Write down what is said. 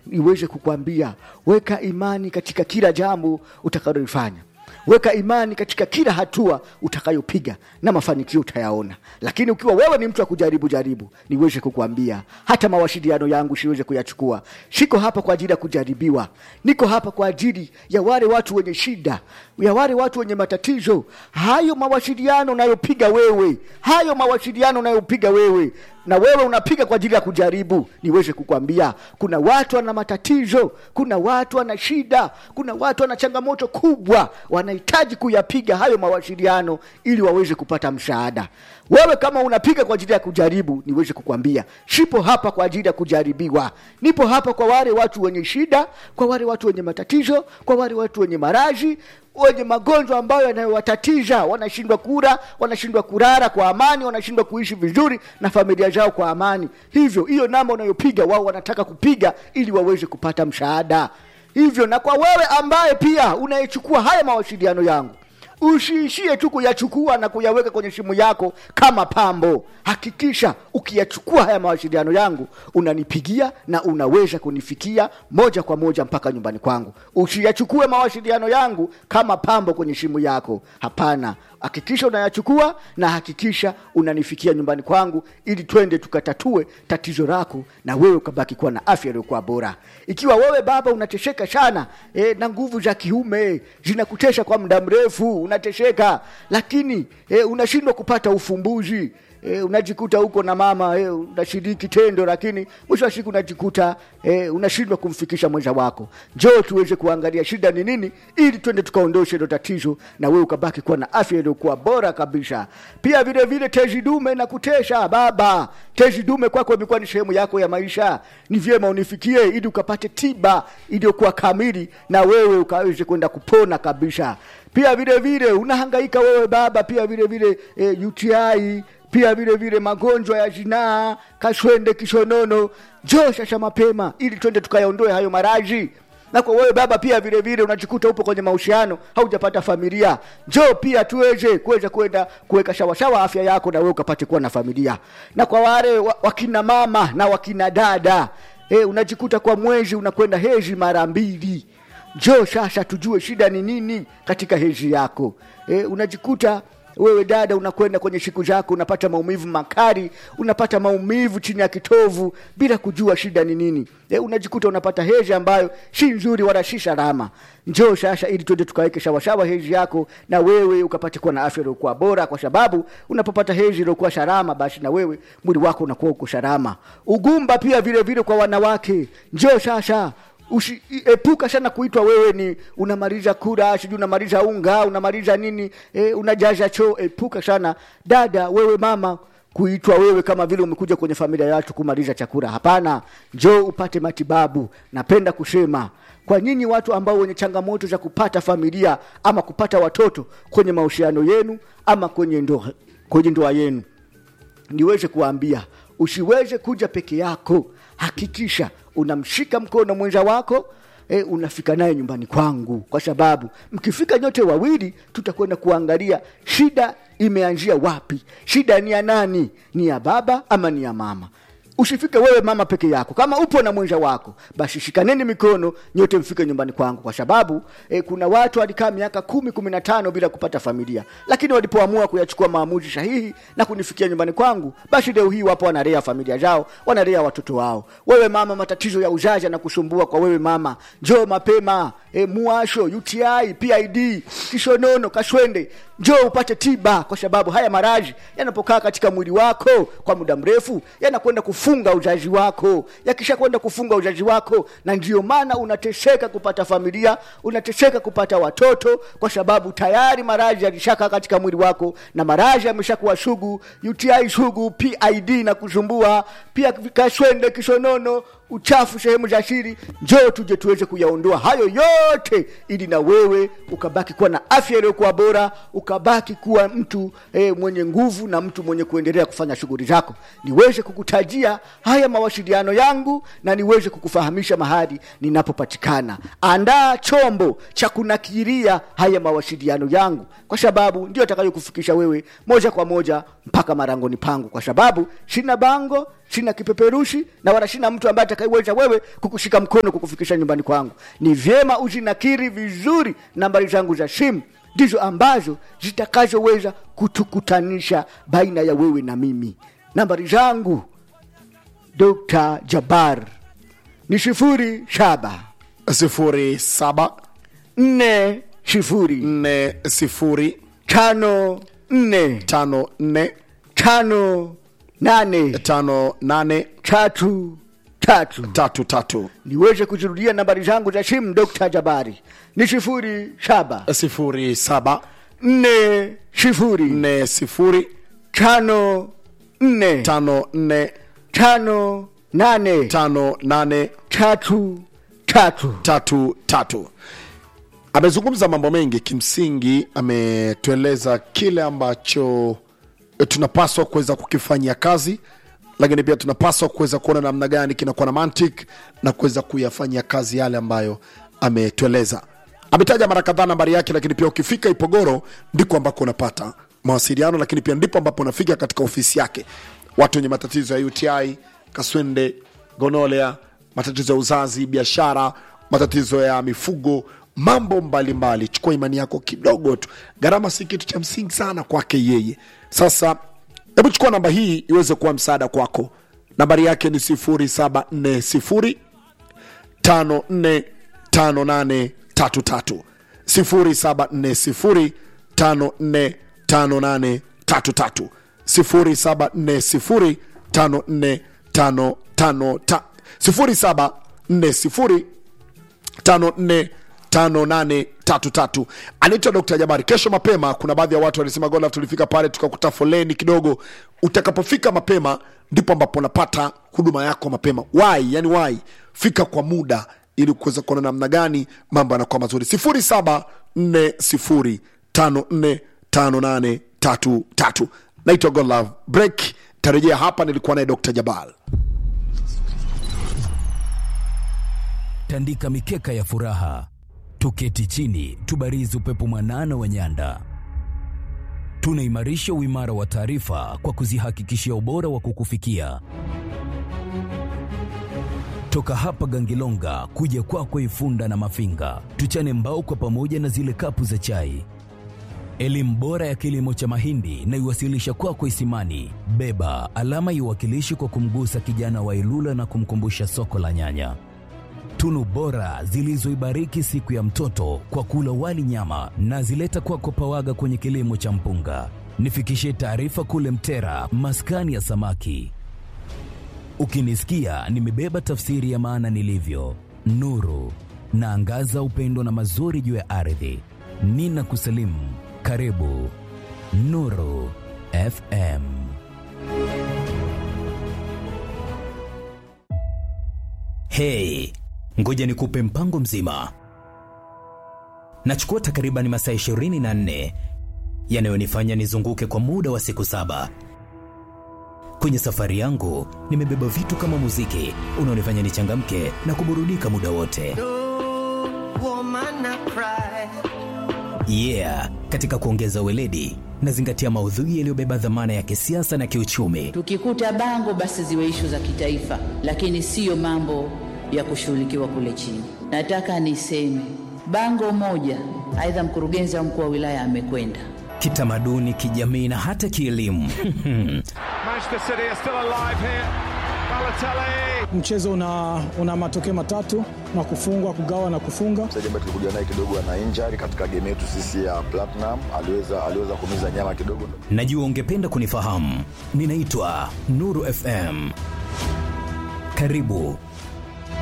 niweze kukwambia weka imani katika kila jambo utakalolifanya weka imani katika kila hatua utakayopiga na mafanikio utayaona lakini ukiwa wewe ni mtu wa kujaribu jaribu niweze kukuambia hata mawasiliano yangu siweze kuyachukua siko hapa kwa ajili ya kujaribiwa niko hapa kwa ajili ya wale watu wenye shida ya wale watu wenye matatizo hayo mawasiliano unayopiga wewe hayo mawasiliano unayopiga wewe na wewe unapiga kwa ajili ya kujaribu niweze kukwambia kuna watu wana matatizo kuna watu wana shida kuna watu wana changamoto kubwa wanahitaji kuyapiga hayo mawasiliano ili waweze kupata msaada wewe kama unapiga kwa ajili ya kujaribu niweze kukwambia sipo hapa kwa ajili ya kujaribiwa nipo hapa kwa wale watu wenye shida kwa wale watu wenye matatizo kwa wale watu wenye marazi wenye magonjwa ambayo yanayowatatiza wanashindwa kula wanashindwa kulala kwa amani wanashindwa kuishi vizuri na familia zao kwa amani hivyo hiyo namba unayopiga wao wanataka kupiga ili waweze kupata msaada hivyo na kwa wewe ambaye pia unayechukua haya mawasiliano yangu usiishie tu kuyachukua na kuyaweka kwenye simu yako kama pambo hakikisha ukiyachukua haya mawasiliano yangu unanipigia na unaweza kunifikia moja kwa moja mpaka nyumbani kwangu usiyachukue mawasiliano yangu kama pambo kwenye simu yako hapana hakikisha unayachukua na hakikisha unanifikia nyumbani kwangu ili twende tukatatue tatizo lako na wewe ukabaki kuwa na afya iliyokuwa bora ikiwa wewe baba unatesheka sana e, na nguvu za kiume zinakutesha kwa muda mrefu unatesheka lakini e, unashindwa kupata ufumbuzi e, unajikuta huko na mama e, unashiriki tendo lakini mwisho wa siku unajikuta e, unashindwa kumfikisha mwenza wako njoo tuweze kuangalia shida ni nini ili twende tukaondoshe hilo tatizo na wewe ukabaki kuwa na afya iliyokuwa bora kabisa pia vile vile tezi dume na kutesha baba tezi dume kwako imekuwa ni sehemu yako ya maisha ni vyema unifikie ili ukapate tiba iliyokuwa kamili na wewe ukaweze kwenda kupona kabisa pia vile vile unahangaika wewe baba pia vile vile e, UTI pia vile vile magonjwa ya zinaa kashwende kishonono njoo sasa mapema ili twende tukayaondoe hayo maraji na kwa wewe baba pia vile vile unajikuta upo kwenye mahusiano haujapata familia njoo pia tuweze kuweza kwenda kuweka shawashawa afya yako na wewe ukapate kuwa na familia na kwa wale wa- wakina mama na wakina dada e, unajikuta kwa mwezi unakwenda hezi mara mbili njoo sasa tujue shida ni nini katika hezi yako e, unajikuta wewe dada unakwenda kwenye siku zako unapata maumivu makali unapata maumivu chini ya kitovu bila kujua shida ni nini e, unajikuta unapata hezi ambayo si nzuri wala si salama njoo sasa ili tuende tukaweke shawashawa hezi yako na wewe ukapate kuwa na afya iliyokuwa bora kwa sababu unapopata hezi iliyokuwa salama basi na wewe mwili wako unakuwa uko salama ugumba pia vile vile kwa wanawake njoo sasa Usi, epuka sana kuitwa wewe ni unamaliza kura sijui unamaliza unga unamaliza nini e, unajaza choo epuka sana dada wewe mama kuitwa wewe kama vile umekuja kwenye familia ya watu kumaliza chakula hapana njoo upate matibabu napenda kusema kwa nyinyi watu ambao wenye changamoto za kupata familia ama kupata watoto kwenye mahusiano yenu ama kwenye ndoa kwenye ndoa yenu niweze kuwaambia usiweze kuja peke yako hakikisha unamshika mkono mwenza wako e, unafika naye nyumbani kwangu kwa sababu mkifika nyote wawili tutakwenda kuangalia shida imeanzia wapi shida ni ya nani ni ya baba ama ni ya mama usifike wewe mama peke yako kama upo na mwenza wako basi shikaneni mikono nyote mfike nyumbani kwangu kwa sababu e, kuna watu walikaa miaka kumi kumi na tano bila kupata familia lakini walipoamua kuyachukua maamuzi sahihi na kunifikia nyumbani kwangu basi leo hii wapo wanalea familia zao wanalea watoto wao wewe mama matatizo ya uzazi yanakusumbua kwa wewe mama njoo mapema e, muasho uti pid kishonono kashwende njoo upate tiba kwa sababu haya maraji yanapokaa katika mwili wako kwa muda mrefu yanakwenda kufunga uzazi wako yakisha kwenda kufunga uzazi wako na ndio maana unateseka kupata familia unateseka kupata watoto kwa sababu tayari maraji yalishakaa katika mwili wako na maraji yameshakuwa sugu uti sugu pid na kusumbua pia kashwende kishonono uchafu sehemu za siri njoo tuje tuweze kuyaondoa hayo yote ili na wewe ukabaki kuwa na afya iliyokuwa bora ukabaki kuwa mtu e, mwenye nguvu na mtu mwenye kuendelea kufanya shughuli zako niweze kukutajia haya mawasiliano yangu na niweze kukufahamisha mahali ninapopatikana andaa chombo cha kunakiria haya mawasiliano yangu kwa sababu ndio atakayokufikisha wewe moja kwa moja mpaka marangoni pangu kwa sababu sina bango sina kipeperushi na wala sina mtu ambaye atakayeweza wewe kukushika mkono kukufikisha nyumbani kwangu ni vyema uzinakiri vizuri nambari zangu za simu ndizo ambazo zitakazoweza kutukutanisha baina ya wewe na mimi nambari zangu dr jabar ni sifuri saba sifuri saba nne sifuri nne sifuri tano nne tano nne tano nane tano nane tatu tatu tatu tatu niweze kuzirudia nambari zangu za simu dr jabari ni sifuri saba sifuri saba nne sifuri nne sifuri tano nne tano nne tano nane tano nane tatu tatu tatu tatu amezungumza mambo mengi kimsingi ametueleza kile ambacho eh, tunapaswa kuweza kukifanyia kazi lakini pia tunapaswa kuweza kuona namna gani kinakuwa na mantic na kuweza kuyafanyia kazi yale ambayo ametueleza ametaja mara kadhaa nambari yake lakini pia ukifika ipogoro ndiko ambako unapata mawasiliano lakini pia ndipo ambapo unafika katika ofisi yake watu wenye matatizo ya uti kaswende gonolea matatizo ya uzazi biashara matatizo ya mifugo mambo mbalimbali mbali. chukua imani yako kidogo tu gharama si kitu cha msingi sana kwake yeye sasa hebu chukua namba hii iweze kuwa msaada kwako nambari yake ni 0740 545833 0740 545833 0740 545833 0740 545833 anaitwa dr jabari kesho mapema kuna baadhi ya watu walisema gola tulifika pale tukakuta foleni kidogo utakapofika mapema ndipo ambapo unapata huduma yako mapema wai yani wai fika kwa muda ili kuweza kuona namna gani mambo yanakuwa mazuri 0740545833 naitwa godlove break tarejea hapa nilikuwa naye dr jabal tandika mikeka ya furaha, tuketi chini, tubarizi upepo mwanana wa nyanda. Tunaimarisha uimara wa taarifa kwa kuzihakikishia ubora wa kukufikia. Toka hapa Gangilonga kuja kwako Ifunda na Mafinga, tuchane mbao kwa pamoja na zile kapu za chai. Elimu bora ya kilimo cha mahindi na iwasilisha kwako Isimani. Beba alama iwakilishi kwa kumgusa kijana wa Ilula na kumkumbusha soko la nyanya tunu bora zilizoibariki siku ya mtoto kwa kula wali nyama na zileta kwako pawaga kwenye kilimo cha mpunga. Nifikishie taarifa kule Mtera, maskani ya samaki. Ukinisikia nimebeba tafsiri ya maana nilivyo, nuru naangaza upendo na mazuri juu ya ardhi. Nina kusalimu, karibu Nuru FM. Hey, ngoja nikupe mpango mzima. Nachukua takriban masaa 24 yanayonifanya nizunguke kwa muda wa siku saba. Kwenye safari yangu nimebeba vitu kama muziki unaonifanya nichangamke na kuburudika muda wote. woman I cry. Yeah, katika kuongeza weledi nazingatia maudhui yaliyobeba dhamana ya kisiasa na kiuchumi. Tukikuta bango basi ziwe ishu za kitaifa, lakini siyo mambo ya kushughulikiwa kule chini. Nataka niseme bango moja, aidha mkurugenzi au mkuu wa wilaya amekwenda Kitamaduni, kijamii na hata kielimu. Manchester City are still alive here. Balotelli. mchezo una, una matokeo matatu na kufungwa kugawa na kufunga mchezaji ambaye tulikuja naye kidogo ana injury katika game yetu sisi ya Platinum, aliweza aliweza kumiza nyama kidogo. Najua ungependa kunifahamu. Ninaitwa Nuru FM. Karibu